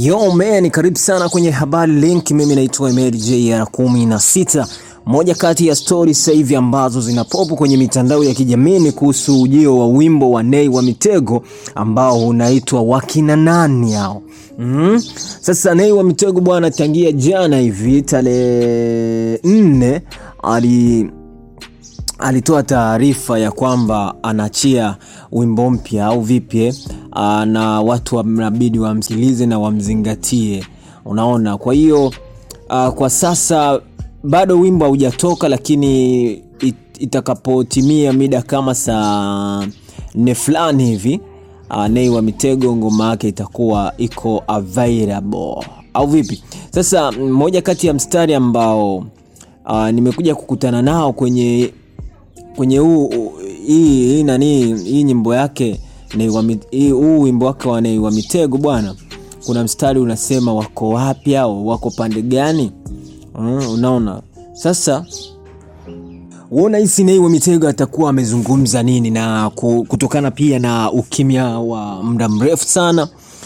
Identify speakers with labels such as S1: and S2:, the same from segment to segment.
S1: Yo man, karibu sana kwenye habari link. Mimi naitwa Emed JR 16. Moja kati ya stori sasa hivi ambazo zinapopo kwenye mitandao ya kijamii ni kuhusu ujio wa wimbo wa Nay wa Mitego ambao unaitwa wakina nani hao. Mm. Sasa Nay wa Mitego bwana, tangia jana hivi tarehe nne ali alitoa taarifa ya kwamba anaachia wimbo mpya au vipi, aa, na watu wanabidi wamsikilize na wamzingatie, unaona. Kwa hiyo aa, kwa sasa bado wimbo haujatoka, lakini it, itakapotimia mida kama saa nne fulani hivi uh, Nay wa Mitego ngoma yake itakuwa iko available au vipi? Sasa mmoja kati ya mstari ambao uh, nimekuja kukutana nao kwenye kwenye huu hii hii nani hii nyimbo yake Nay wa Mi- hii- huu wimbo wake wa Nay wa Mitego bwana, kuna mstari unasema wako wapi au wako pande gani? Mm, unaona sasa uona hisi Nay wa Mitego atakuwa amezungumza nini, na ku- kutokana pia na ukimya wa muda mrefu sana.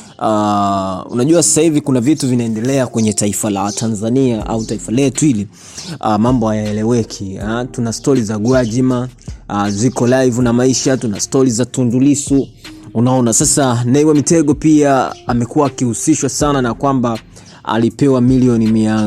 S1: Uh, unajua sasa hivi kuna vitu vinaendelea kwenye taifa la Tanzania au taifa letu hili uh, mambo hayaeleweki. Uh, tuna stori za Gwajima uh, ziko live na maisha, tuna stori za Tundulisu. Unaona sasa, Nay wa Mitego pia amekuwa akihusishwa sana na kwamba alipewa milioni mia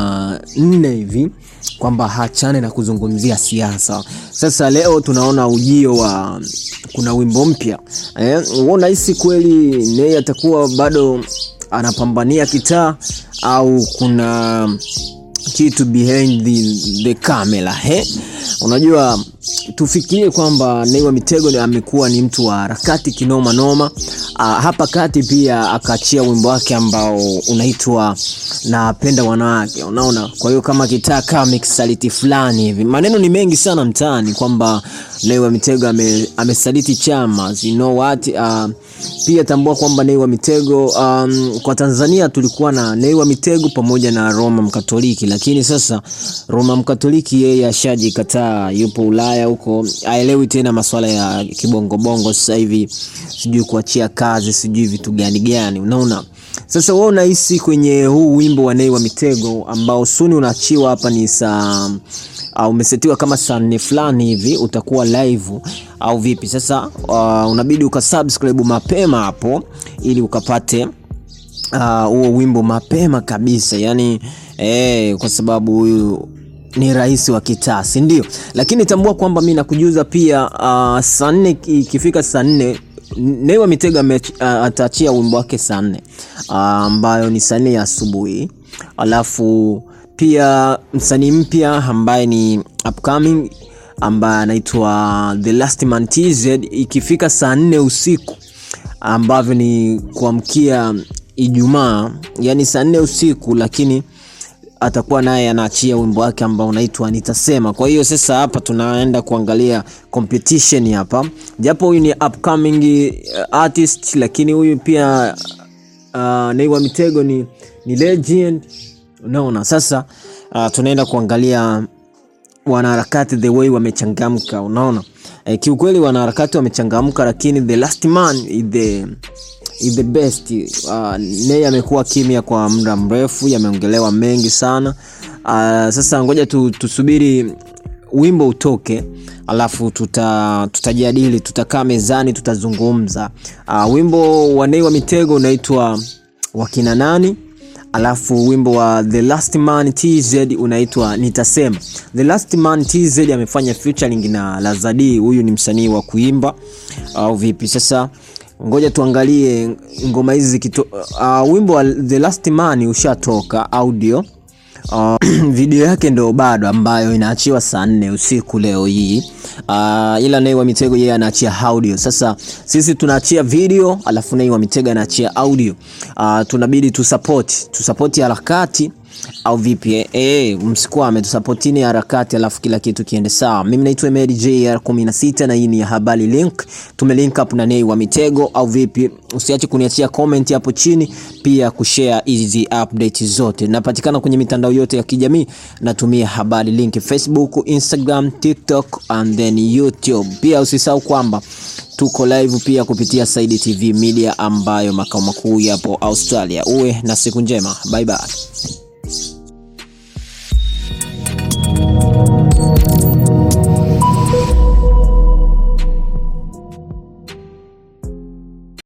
S1: nne hivi kwamba hachane na kuzungumzia siasa. Sasa leo tunaona ujio wa kuna wimbo mpya eh, unahisi kweli Nay atakuwa bado anapambania kitaa au kuna kitu behind the, the camera he? Unajua, tufikirie kwamba Nay wa Mitego ni- amekuwa ni mtu wa harakati kinoma noma. Ah, hapa kati pia akaachia wimbo wake ambao unaitwa napenda wanawake, unaona. Kwa hiyo kama kitaa kama amekisaliti fulani hivi, maneno ni mengi sana mtaani kwamba Nay wa Mitego ame, amesaliti chama you know what uh, pia tambua kwamba Nay wa Mitego um, kwa Tanzania tulikuwa na Nay wa Mitego pamoja na Roma Mkatoliki, lakini sasa Roma Mkatoliki yeye ashajikataa, yupo Ulaya huko, aelewi tena masuala ya kibongobongo sasa hivi, sijui kuachia kazi, sijui vitu gani gani, unaona. Sasa wewe unahisi kwenye huu wimbo wa Nay wa Mitego ambao suni unaachiwa hapa ni saa uh, umesetiwa kama saa nne fulani hivi utakuwa live au vipi? Sasa uh, unabidi ukasubscribe mapema hapo ili ukapate ah, huo wimbo mapema kabisa, yani eh, kwa sababu huyu ni rais wa kitaa, si ndio? Lakini tambua kwamba mi nakujuza pia uh, saa nne ikifika saa nne Nay wa Mitego ame- ah, ataachia wimbo wake saa nne ah, ambayo ni saa nne ya asubuhi alafu pia msanii mpya ambaye ni upcoming ambaye anaitwa The Last Man TZ ikifika saa nne usiku ambavyo ni kuamkia Ijumaa, yani saa nne usiku, lakini atakuwa naye anaachia wimbo wake ambao unaitwa Nitasema. Kwa hiyo sasa hapa tunaenda kuangalia competition hapa, japo huyu ni upcoming uh, artist, lakini huyu pia uh, Nay wa Mitego ni, ni legend. Unaona sasa uh, tunaenda kuangalia wanaharakati the way wamechangamka, unaona eh, kiukweli wanaharakati wamechangamka, lakini the last man is the, is the best. Uh, Nay amekuwa kimya kwa muda mrefu, yameongelewa mengi sana. Uh, sasa ngoja tu, tusubiri wimbo utoke alafu tuta tutajadili tutakaa mezani tutazungumza uh, wimbo wa Nay wa Mitego unaitwa wakina nani alafu wimbo wa The Last Man TZ unaitwa Nitasema. The Last Man TZ amefanya featuring na Lazadi, huyu ni msanii wa kuimba au vipi? Sasa ngoja tuangalie ngoma hizi zikito. Uh, wimbo wa The Last Man ushatoka audio Uh, video yake ndo bado ambayo inaachiwa saa nne usiku leo hii uh, ila Nay wa Mitego yeye anaachia audio. Sasa sisi tunaachia video alafu Nay wa Mitego anaachia audio. Uh, tunabidi tusapoti tusapoti harakati au vipi? Eh, eh, msikwame, tusapotini harakati alafu kila kitu kiende sawa. Mimi naitwa Emery JR 16 na hii ni habari link. Tumelink up na Nay wa Mitego au vipi? Usiache kuniachia comment hapo chini, pia kushare hizi update zote. Napatikana kwenye mitandao yote ya kijamii, natumia habari link Facebook, Instagram, TikTok and then YouTube. Pia usisahau kwamba Tuko live pia kupitia Saidi TV Media ambayo makao makuu yapo Australia. Uwe na siku njema, bye bye.